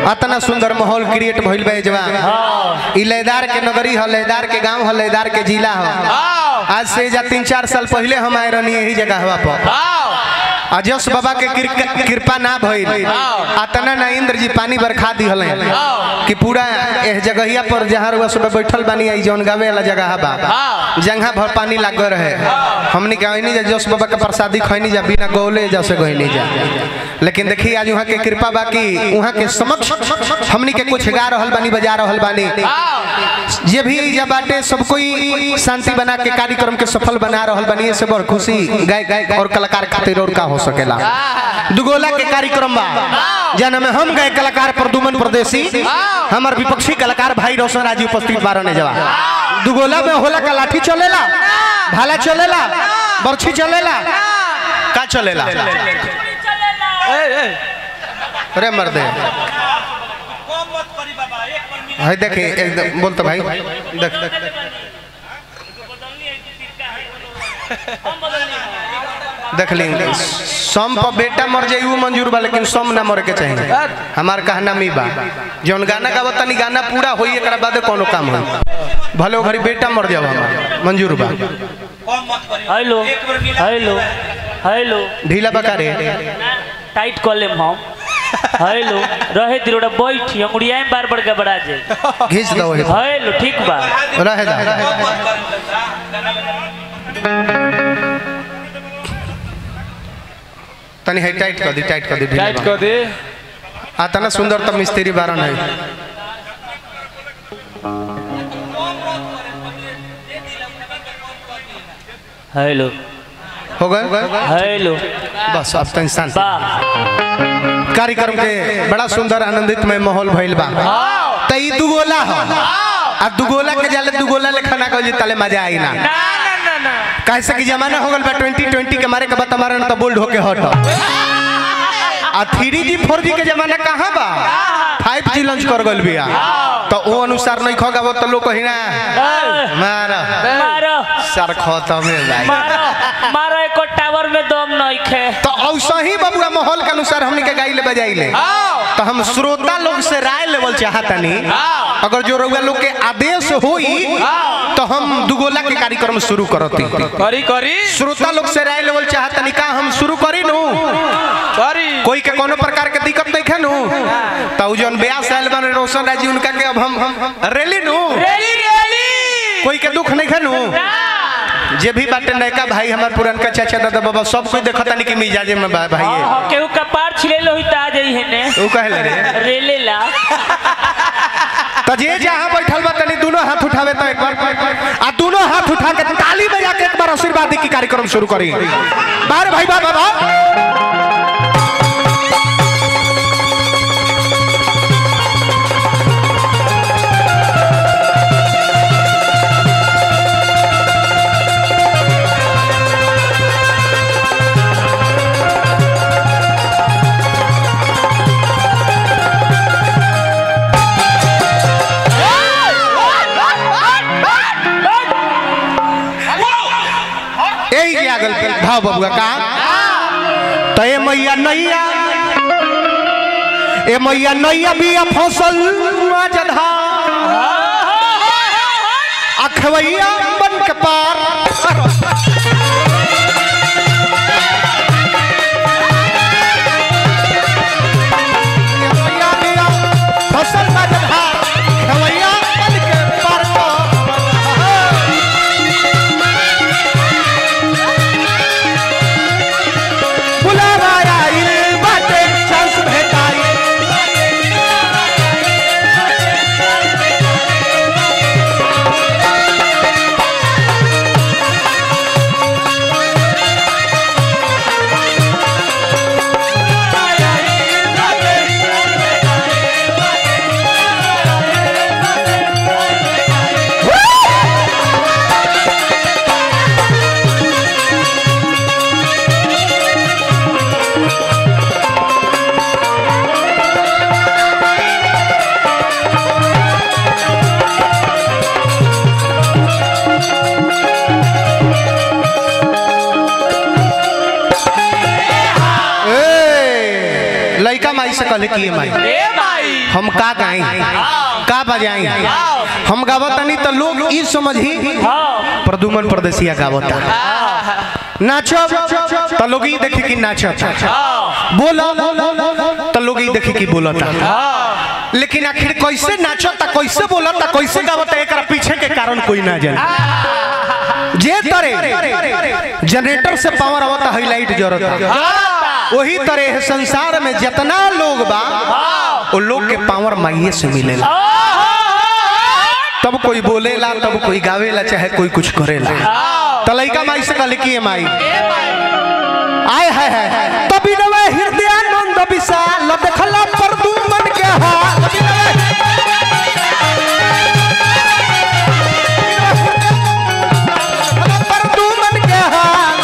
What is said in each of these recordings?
अतना सुंदर माहौल क्रिएट भइल बा जवा हाँ ई लयदार के नगरी ह लयदार के गांव ह लयदार के जिला ह आज से जा तीन चार साल पहले हम आए रहनी यही जगह हवा पर अजस बाबा के कृ- कृपा ना भइल अतना ना इंद्र जी पानी बरखा दिहल कि पूरा एह जगहिया पर जहाँ रुआ सुबह बैठल बानी आई जौन गावे वाला जगह बा जंघा भर पानी लाग रहे हमने कहा नहीं जा जस बाबा के प्रसादी खैनी जा बिना गौले जैसे गईनी जा लेकिन देखी आज वहाँ के कृपा बा कि वहाँ के समक्ष हमनी के कुछ गा रहल बानी बजा रहल बानी जे भी जब बाटे सब कोई शांति बना के कार्यक्रम के सफल बना रहल बनी से बड़ खुशी गाय गाय और कलाकार खातिर और का हो सकेला दुगोला के कार्यक्रम बा जना में हम गए कलाकार प्रदुमन प्रदेशी हमार विपक्षी कलाकार भाई रोशन राजी उपस्थित बारने जवा दुगोला में होला का लाठी चलेला भाला चलेला बर्छी चलेला का चलेला अरे मर्दे है देखे एकदम बोलते भाई देख देख ली सम पर बेटा मर जाई वो मंजूर बा लेकिन सम ना मरे के चाहिए हमार कहना मी बा जौन गाना गावत तनी गाना पूरा होई एकरा बाद कोनो काम होई भले घरी बेटा मर जाओ हमार मंजूर बा हेलो हेलो हेलो ढीला बका रे टाइट कर लेम हम हेलो रहे दिरोड़ा बैठी अंगुड़िया में बार बार गबड़ा जाए घींच दो वही हेलो ठीक बा रहे दा तनी है टाइट कर दी टाइट कर दी ढीला टाइट बा। कर दे आ तना सुंदर तो मिस्त्री बारन है हेलो हो गए हेलो बस अब तनी शांति बा कार्यक्रम के बड़ा सुंदर आनंदित में माहौल भइल बा त ई दुगोला ह आ दुगोला के जाले दुगोला लेखा ना कहल तले मजा आई ना ना ना ना ना कैसे कि जमाना हो गल बा 2020 के मारे के बाद हमारा ना तो बोल्ड होके हट आ 3G 4G के जमाना कहाँ बा 5G लॉन्च कर गल बिया तो ओ अनुसार नहीं खगाव तो लोग कही ना मारा मारो सर खत्म है भाई मारो मारो एको टावर में दम नहीं खे तो ऐसा ही बबुआ माहौल के अनुसार हमनी के गाइले बजाइले तो हम श्रोता लोग से राय लेवल चाहतनी अगर जो रउआ लोग के आदेश होई तो हम दुगोला के कार्यक्रम शुरू करती करी करी श्रोता लोग से राय लेवल चाहतनी का हम शुरू करी नु करी कोई के कोनो प्रकार के दिक्कत नहीं है नु तो जौन ब्याह साल बने रोशन राजी उनका के अब हम हम रेली नु रेली रेली कोई के दुख नहीं है नु जे भी बाटे नयका भाई हमार पुरनका चाचा दादा बाबा सब कोई देखता नहीं कि मिजाजे में बा- भाई है हाँ केहू कपार छिले लो ही ता जाई है ने ऊ कहले रे रेले ला तो जे जहाँ बैठल बा तनी दोनों हाथ उठावे तो एक बार आ दोनों हाथ उठा के ताली बजा के एक बार आशीर्वाद दी की कार्यक्रम शुरू करी बार भाई बा बाबा यही जे आगल के भाव बबुआ का तो ए मैया नैया ए मैया नैया बिया फसल मजधा अखवैया बन के पार मैया बिया फसल मजधा अखवैया बन के पार बुलावा आइल बाटे चांस भेटाई ए लइका माई से कहले की माई ए माई हम का गाई का बजाई हम गावतनी तो लोग ई समझी हाँ प्रदुमन परदेसिया गावता नाचब तो लोग ई देखी कि नाचब बोला तो लोग ई देखी कि बोलता लेकिन आखिर कैसे नाचता कैसे बोलता कैसे गावता एकरा पीछे के कारण कोई ना जाने जे तरे जनरेटर से पावर आवता हाईलाइट जरता वही तरह संसार में जितना लोग बा वो लोग के पावर माइये से मिलेला तब कोई बोलेला तब कोई गावेला चाहे कोई कुछ करेला तो लइका माई से कहले कि ए माई आय है है तभी नवे हृदयानंद विशाल देखला पर तू मन के हाल पर तू मन के हाल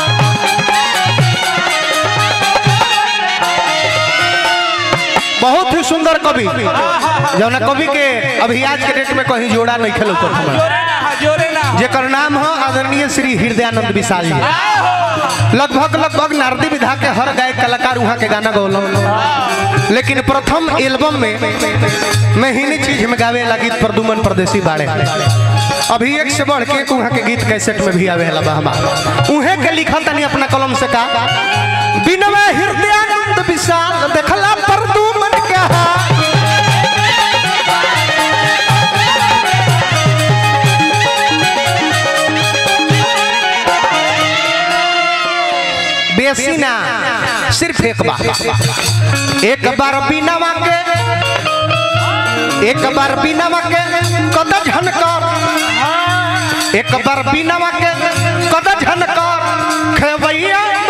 बहुत ही सुंदर कवि जौना कवि के अभी आज के डेट में कहीं जोड़ा नहीं खेलो कर हमरा जोरे ना हा, जोरे ना जेकर नाम हो आदरणीय श्री हृदयानंद विशाल जी लगभग लगभग नारदी विधा के हर गायक कलाकार वहाँ के गाना गौलम लेकिन प्रथम एल्बम में मैं हिनी चीज में गावे ला गीत प्रदुमन परदेसी बाड़े अभी एक से बढ़ के एक वहाँ के गीत कैसेट में भी आवे ला बहमा उहे के लिखल तनी अपना कलम से का बिनवे हृदयानंद विशाल देखला प्रदुमन के हाल बेसी ना सिर्फ एक बार एक बार बिना के एक बार बिना के कद झनकर एक बार बिना के कद झनकर खेवैया